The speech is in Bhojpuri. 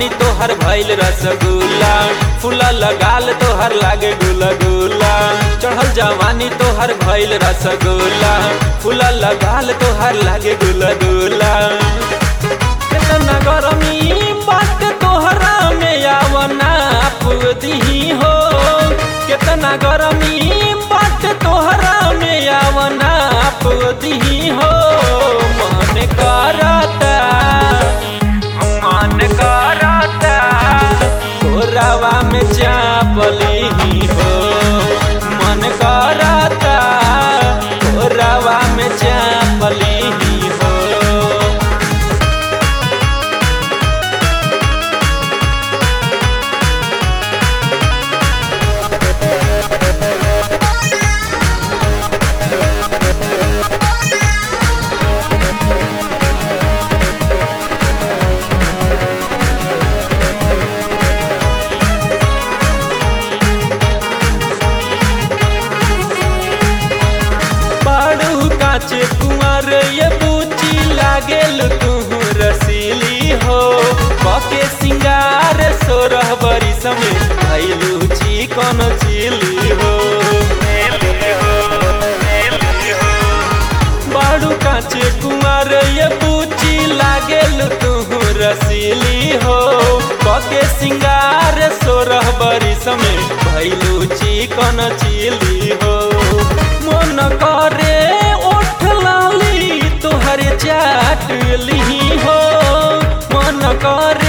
जवानी तोहर भइल रसगुल्ला फूला लगाल तोहर लागे गुला गुला चढ़ल जवानी तोहर भइल रसगुल्ला फूला लगाल तोहर लागे गुला गुला कितना गरमी बात तोहरा में आवना दही हो कितना गरमी बात तोहरा में आवना दही हो मन करता मन करता तोरावा में चापली हो मन करता तोरावा में चापली हो बाड़ू काचे कुंवर ये बूची लागेल तू रसीली हो बके सिंगार सोरह बरी समय भैलू छी कौन चिली हो बाड़ू काचे कुंवर ये बूची लागेल तू रसीली हो बके सिंगार सोरह बरी समय भैलू छी कौन चिली हो मन करे ओठ लाली तोहर चाट ली हो मन करे